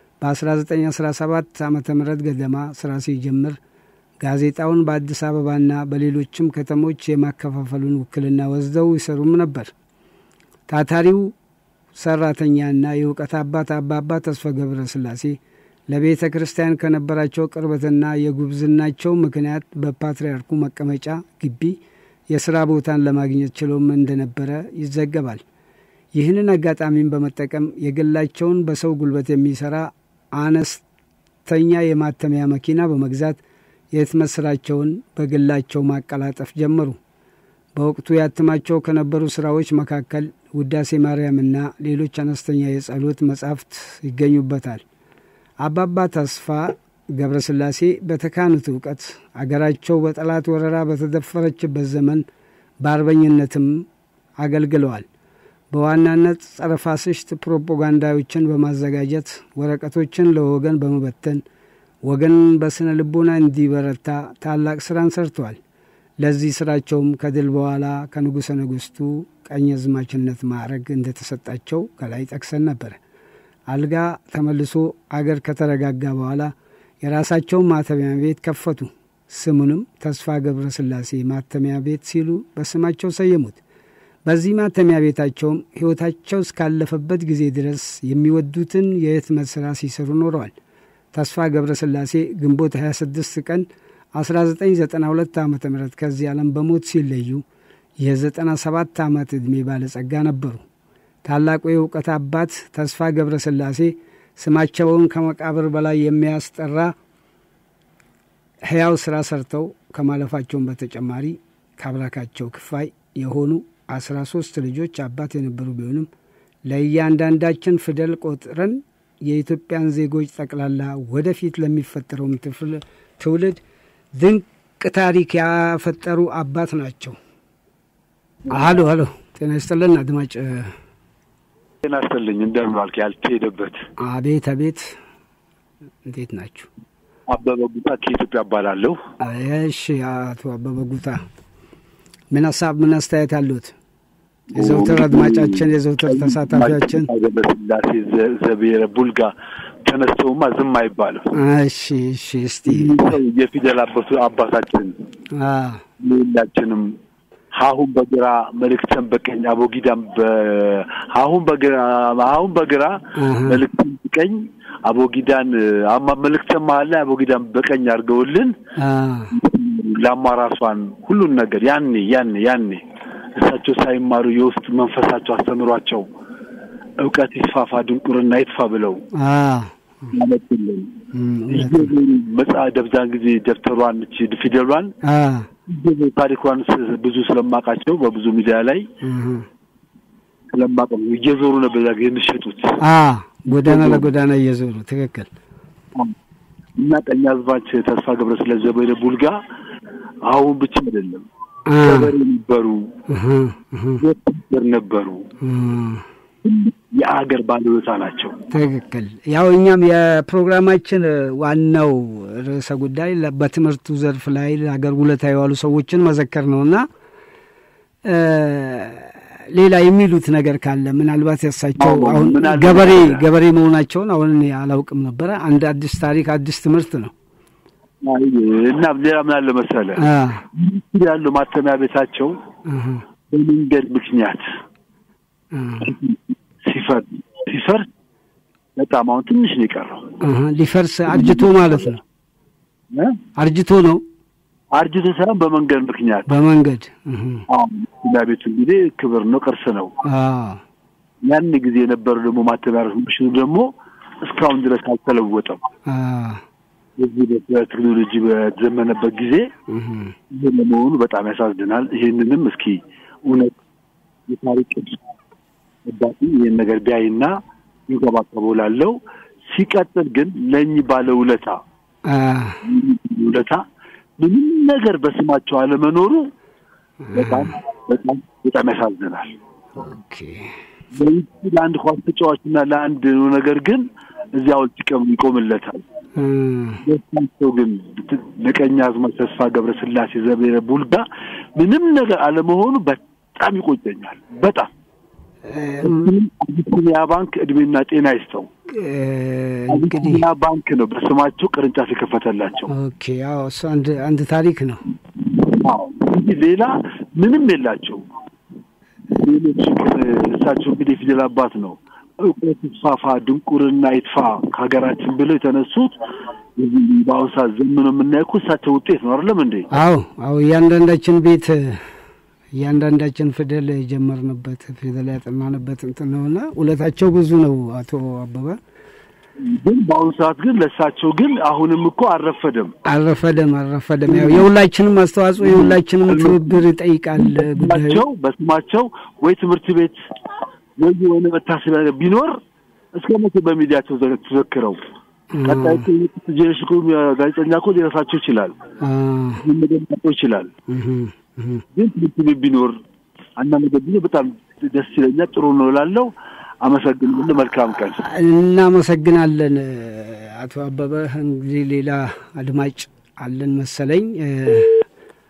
በ1917 ዓ ም ገደማ ስራ ሲጀምር ጋዜጣውን በአዲስ አበባና በሌሎችም ከተሞች የማከፋፈሉን ውክልና ወስደው ይሰሩም ነበር። ታታሪው ሰራተኛና የእውቀት አባት አባባ ተስፋ ገብረ ሥላሴ ለቤተ ክርስቲያን ከነበራቸው ቅርበትና የጉብዝናቸው ምክንያት በፓትርያርኩ መቀመጫ ግቢ የሥራ ቦታን ለማግኘት ችሎም እንደነበረ ይዘገባል። ይህንን አጋጣሚን በመጠቀም የግላቸውን በሰው ጉልበት የሚሠራ አነስተኛ የማተሚያ መኪና በመግዛት የህትመት ስራቸውን በግላቸው ማቀላጠፍ ጀመሩ። በወቅቱ ያትማቸው ከነበሩ ስራዎች መካከል ውዳሴ ማርያምና ሌሎች አነስተኛ የጸሎት መጻሕፍት ይገኙበታል። አባባ ተስፋ ገብረ ሥላሴ በተካኑት እውቀት አገራቸው በጠላት ወረራ በተደፈረችበት ዘመን በአርበኝነትም አገልግለዋል። በዋናነት ጸረ ፋሽስት ፕሮፓጋንዳዎችን በማዘጋጀት ወረቀቶችን ለወገን በመበተን ወገን በስነ ልቦና እንዲበረታ ታላቅ ስራን ሰርተዋል። ለዚህ ስራቸውም ከድል በኋላ ከንጉሠ ነገሥቱ ቀኛዝማችነት ማዕረግ እንደተሰጣቸው ከላይ ጠቅሰን ነበረ። አልጋ ተመልሶ አገር ከተረጋጋ በኋላ የራሳቸውን ማተሚያ ቤት ከፈቱ። ስሙንም ተስፋ ገብረ ስላሴ ማተሚያ ቤት ሲሉ በስማቸው ሰየሙት። በዚህ ማተሚያ ቤታቸውም ሕይወታቸው እስካለፈበት ጊዜ ድረስ የሚወዱትን የህትመት ሥራ ሲሰሩ ኖረዋል። ተስፋ ገብረ ስላሴ ግንቦት 26 ቀን 1992 ዓ ም ከዚህ ዓለም በሞት ሲለዩ የ97 ዓመት ዕድሜ ባለጸጋ ነበሩ። ታላቁ የእውቀት አባት ተስፋ ገብረ ስላሴ ስማቸውን ከመቃብር በላይ የሚያስጠራ ሕያው ሥራ ሰርተው ከማለፋቸውን በተጨማሪ ከአብራካቸው ክፋይ የሆኑ አስራ ሶስት ልጆች አባት የነበሩ ቢሆንም ለእያንዳንዳችን ፊደል ቆጥረን የኢትዮጵያን ዜጎች ጠቅላላ ወደፊት ለሚፈጠረውም ትውልድ ድንቅ ታሪክ ያፈጠሩ አባት ናቸው። አሎ አሎ፣ ጤና ይስጥልን አድማጭ። ጤና ይስጥልኝ። እንደምን ዋልክ? ያልተሄደበት አቤት አቤት፣ እንዴት ናችሁ? አበበ ጉታ ከኢትዮጵያ እባላለሁ። እሺ፣ አቶ አበበ ጉታ ምን ሀሳብ ምን አስተያየት አሉት? የዘውትር አድማጫችን የዘውትር ተሳታፊያችን ገብረስላሴ ዘብሔረ ቡልጋ ተነስተውማ ዝም አይባልም። እሺ እሺ፣ እስቲ የፊደል አባቱ አባታችን ሁላችንም ሀሁን በግራ መልእክተን በቀኝ አቦጊዳም ሀሁን በግራ ሀሁን በግራ መልእክተን በቀኝ አቦጊዳን አማ መልእክተን መሀል ላይ አቦጊዳን በቀኝ አድርገውልን ለአማራሷን ሁሉን ነገር ያኔ ያኔ ያኔ እሳቸው ሳይማሩ የውስጥ መንፈሳቸው አስተምሯቸው እውቀት ይስፋፋ ድንቁርና ይጥፋ ብለው ያመጡልን መጽሐ ደብዛን ጊዜ ደብተሯን እቺ ፊደሏን ታሪኳን ብዙ ስለማውቃቸው በብዙ ሚዲያ ላይ ስለማውቀው እየዞሩ ነበር ዛ የሚሸጡት ጎዳና ለጎዳና እየዞሩ ትክክል እና ቀኛዝማች ተስፋ ገብረስላሴ ዘበነ ቡልጋ አሁን ብቻ አይደለም ገበሬ ነበሩ፣ ወታደር ነበሩ፣ የአገር ባለውለታ ናቸው። ትክክል። ያው እኛም የፕሮግራማችን ዋናው ርዕሰ ጉዳይ በትምህርቱ ዘርፍ ላይ ለሀገር ውለታ የዋሉ ሰዎችን መዘከር ነውና ሌላ የሚሉት ነገር ካለ ምናልባት ያሳቸው አሁን ገበሬ ገበሬ መሆናቸውን አሁን እኔ አላውቅም ነበረ። አንድ አዲስ ታሪክ አዲስ ትምህርት ነው። እና ሌላ ምን አለ መሰለ ያለው ማተሚያ ቤታቸው በመንገድ ምክንያት ሲፈርስ ሲፈርስ በጣም አሁን ትንሽ ነው የቀረው። ሊፈርስ አርጅቶ ማለት ነው። አርጅቶ ነው አርጅቶ ሳይሆን በመንገድ ምክንያት በመንገድ ማተሚያ ቤቱ እንግዲህ ክብር ነው፣ ቅርስ ነው። ያን ጊዜ የነበረው ደግሞ ማተሚያ ማሽኑ ደግሞ እስካሁን ድረስ አልተለወጠም። እዚህ በቴክኖሎጂ በተዘመነበት ጊዜ ይህ ለመሆኑ በጣም ያሳዝናል። ይህንንም እስኪ እውነት የታሪክ አባቲ ይህን ነገር ቢያይና ይንከባከበው ላለው ሲቀጥል ግን ለእኚህ ባለ ውለታ ውለታ ምንም ነገር በስማቸው አለመኖሩ በጣም በጣም በጣም ያሳዝናል። ለአንድ ኳስ ተጫዋችና ለአንድ ነገር ግን እዚያ ሐውልት ይቆምለታል። ደስታቸው ግን ለቀኛዝማች ተስፋ ገብረስላሴ ዘብሔረ ቡልጋ ምንም ነገር አለመሆኑ በጣም ይቆጨኛል። በጣም አቢሲኒያ ባንክ እድሜና ጤና ይስጠው። አቢሲኒያ ባንክ ነው በስማቸው ቅርንጫፍ የከፈተላቸው። ኦኬ፣ ያው እሱ አንድ አንድ ታሪክ ነው። አዎ እንጂ ሌላ ምንም የላቸው። ሌሎች ግን እሳቸው እንግዲህ የፊደል አባት ነው። እውቀት ይስፋፋ፣ ድንቁርና ይጥፋ ከሀገራችን ብለው የተነሱት በአሁኑ ሰዓት ዘመኑ የምናየው እኮ እሳቸው ውጤት ነው አይደለም እንዴ? አዎ አዎ፣ እያንዳንዳችን ቤት እያንዳንዳችን ፊደል የጀመርንበት ፊደል ያጠናንበት እንትን ነውና ውለታቸው ብዙ ነው። አቶ አበበ ግን በአሁኑ ሰዓት ግን ለእሳቸው ግን አሁንም እኮ አልረፈደም አልረፈደም አልረፈደም። ያው የሁላችንም አስተዋጽኦ የሁላችንም ትብብር ይጠይቃል ጉዳዩ። ስማቸው በስማቸው ወይ ትምህርት ቤት ወይ የሆነ መታሰቢያ ቢኖር እስከ መቼ በሚዲያቸው ተዘክረው ቀጣይ ጄኔሬሽን ጋዜጠኛ እኮ ሊረሳቸው ይችላል፣ ሊመደማቸው ይችላል። ግን ትምህርት ቤት ቢኖር አንዳንድ ነገር ቢኖር በጣም ደስ ይለኛል። ጥሩ ነው እላለሁ። አመሰግናለሁ። መልካም ቀን። እናመሰግናለን አቶ አበበ። እንግዲህ ሌላ አድማጭ አለን መሰለኝ።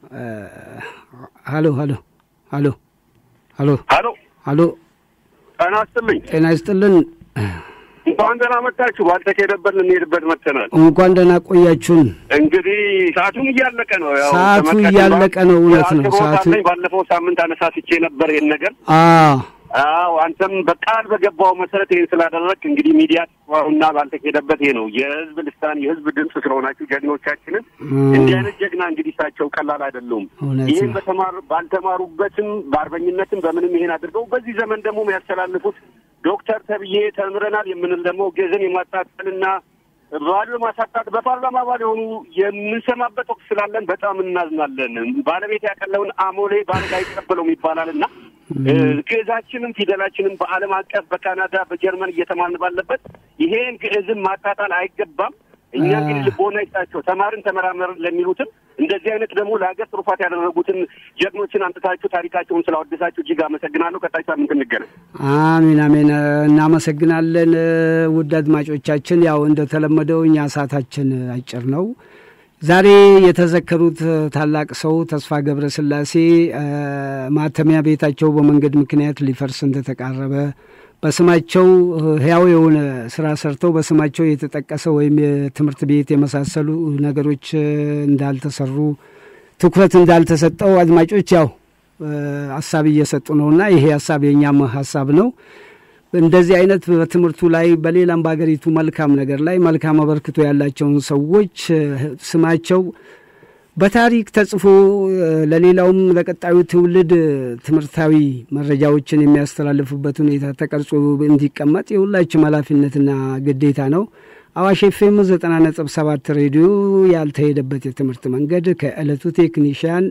ሀሎ ሀሎ ሀሎ ሀሎ ሀሎ ሀሎ ጤና ይስጥልኝ። ጤና ይስጥልን። እንኳን ደህና መጣችሁ። ባልተካሄደበት ልንሄድበት መጥተናል። እንኳን ደህና ቆያችሁን። እንግዲህ ሰዓቱም እያለቀ ነው። ያው ሰዓቱ ተመልካች እያለቀ ነው። እውነት ነው። አቅርቦት ሰዓቱ አለኝ። ባለፈው ሳምንት አነሳስቼ ነበር ይሄን ነገር። አዎ አዎ አንተም በቃል በገባው መሰረት ይህን ስላደረግ እንግዲህ ሚዲያ እና ባልተካሄደበት ይሄ ነው የህዝብ ልሳን የህዝብ ድምፅ ስለሆናችሁ ጀግኖቻችንን እንዲህ አይነት ጀግና እንግዲህ እሳቸው ቀላል አይደሉም። እውነት ይህን ነው። በተማር ባልተማሩበትም በአርበኝነትም በምንም ይሄን አድርገው በዚህ ዘመን ደግሞ የሚያስተላልፉት ዶክተር ተብዬ ተምረናል የምንል ደግሞ ግዕዝን የማጣጠልና ባሉ ማሳጣት በፓርላማ አባል የሆኑ የምንሰማበት ወቅት ስላለን በጣም እናዝናለን። ባለቤት ያቀለውን አሞሌ ባለጋ አይቀበለውም ይባላል እና ግዕዛችንም ፊደላችንም በዓለም አቀፍ በካናዳ በጀርመን እየተማርን ባለበት ይሄን ግዕዝን ማጣጣል አይገባም። እኛ እንግዲህ ልቦና ይስጣቸው ተማርን ተመራመርን ለሚሉትም እንደዚህ አይነት ደግሞ ለሀገር ትሩፋት ያደረጉትን ጀግኖችን አምጥታችሁ ታሪካቸውን ስላወደሳችሁ እጅግ አመሰግናለሁ። ቀጣይ ሳምንት እንገናኝ። አሜን አሜን። እናመሰግናለን ውድ አድማጮቻችን። ያው እንደተለመደው እኛ ሰዓታችን አጭር ነው። ዛሬ የተዘከሩት ታላቅ ሰው ተስፋ ገብረ ስላሴ ማተሚያ ቤታቸው በመንገድ ምክንያት ሊፈርስ እንደተቃረበ በስማቸው ህያው የሆነ ስራ ሰርተው በስማቸው የተጠቀሰ ወይም የትምህርት ቤት የመሳሰሉ ነገሮች እንዳልተሰሩ ትኩረት እንዳልተሰጠው አድማጮች ያው ሀሳብ እየሰጡ ነውና ይሄ ሀሳብ የእኛም ሀሳብ ነው። እንደዚህ አይነት በትምህርቱ ላይ በሌላም በሀገሪቱ መልካም ነገር ላይ መልካም አበርክቶ ያላቸውን ሰዎች ስማቸው በታሪክ ተጽፎ ለሌላውም ለቀጣዩ ትውልድ ትምህርታዊ መረጃዎችን የሚያስተላልፉበት ሁኔታ ተቀርጾ እንዲቀመጥ የሁላችም ኃላፊነትና ግዴታ ነው። አዋሽ ኤፍኤም ዘጠና ነጥብ ሰባት ሬዲዮ ያልተሄደበት የትምህርት መንገድ ከዕለቱ ቴክኒሽያን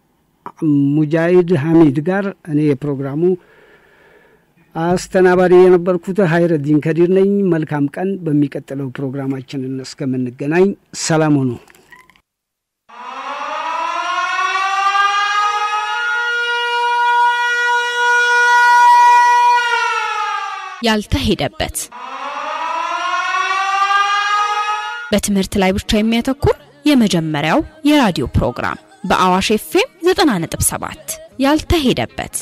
ሙጃሂድ ሐሚድ ጋር እኔ የፕሮግራሙ አስተናባሪ የነበርኩት ሀይረዲን ከዲር ነኝ። መልካም ቀን። በሚቀጥለው ፕሮግራማችንን እስከምንገናኝ ሰላም ሁኑ። ያልተሄደበት በትምህርት ላይ ብቻ የሚያተኩር የመጀመሪያው የራዲዮ ፕሮግራም በአዋሽ ኤፍኤም 90.7 ያልተሄደበት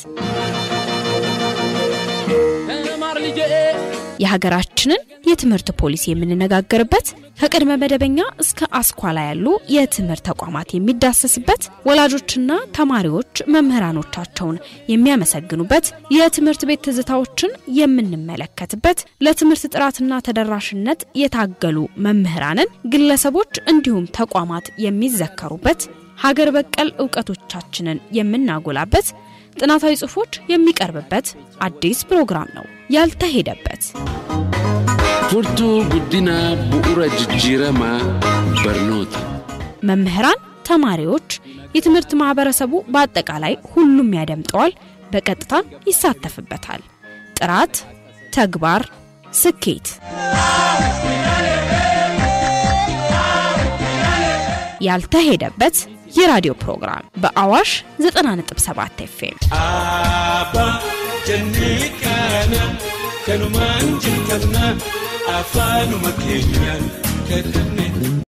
የሀገራችንን የትምህርት ፖሊሲ የምንነጋገርበት ከቅድመ መደበኛ እስከ አስኳላ ያሉ የትምህርት ተቋማት የሚዳሰስበት ወላጆችና ተማሪዎች መምህራኖቻቸውን የሚያመሰግኑበት የትምህርት ቤት ትዝታዎችን የምንመለከትበት ለትምህርት ጥራትና ተደራሽነት የታገሉ መምህራንን፣ ግለሰቦች እንዲሁም ተቋማት የሚዘከሩበት ሀገር በቀል እውቀቶቻችንን የምናጎላበት ጥናታዊ ጽሑፎች የሚቀርብበት አዲስ ፕሮግራም ነው። ያልተሄደበት furtuu guddina bu'uura jijjiiramaa barnoota መምህራን፣ ተማሪዎች፣ የትምህርት ማህበረሰቡ በአጠቃላይ ሁሉም ያደምጠዋል፣ በቀጥታም ይሳተፍበታል። ጥራት፣ ተግባር፣ ስኬት ያልተሄደበት የራዲዮ ፕሮግራም በአዋሽ 90.7 ኤፍኤም Abba jennee kana kanumaan jirtanna afaanuma keenyaan kadhanne.